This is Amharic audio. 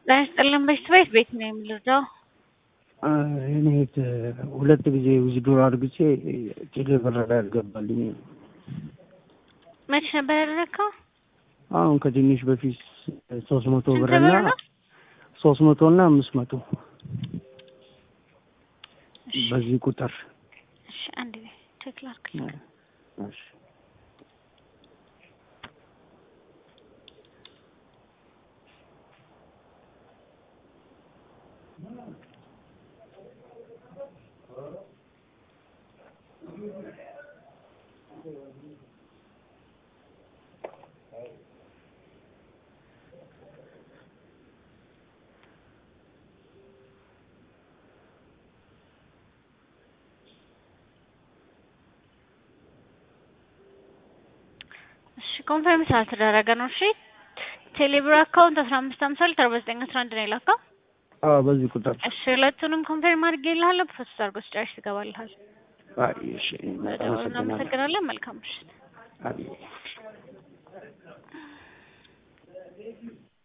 ጤና ይስጥልን በሽት ቤት ቤት ነው የምልረዳው። እኔ ሁለት ጊዜ ዊዝድሮ አድርግቼ ቴሌ ብር ላይ አልገባልኝ። መቼ ነበር ያደረግከው? አሁን ከትንሽ በፊት ሶስት መቶ ስንት ብር ብር እና ነው? ሶስት መቶ እና አምስት መቶ በዚህ ቁጥር እሺ አንድ ጊዜ ቼክ ላድርግ። እሺ። እሺ ኮንፈርም ስላልተደረገ ነው። እሺ ቴሌብር አካውንት አስራ አምስት ሀምሳ ሁለት አርባ ዘጠኝ አስራ አንድ ነው የላከው። አዎ በዚህ ቁጥር እሺ ሁለቱንም ኮንፈርም አድርጌልሃለሁ። ፕሮሰስ አድርጎ ስጨርስ ትገባልሃል። አይ እሺ በጣም አመሰግናለሁ። እናመሰግናለን። መልካም ምሽት። አይ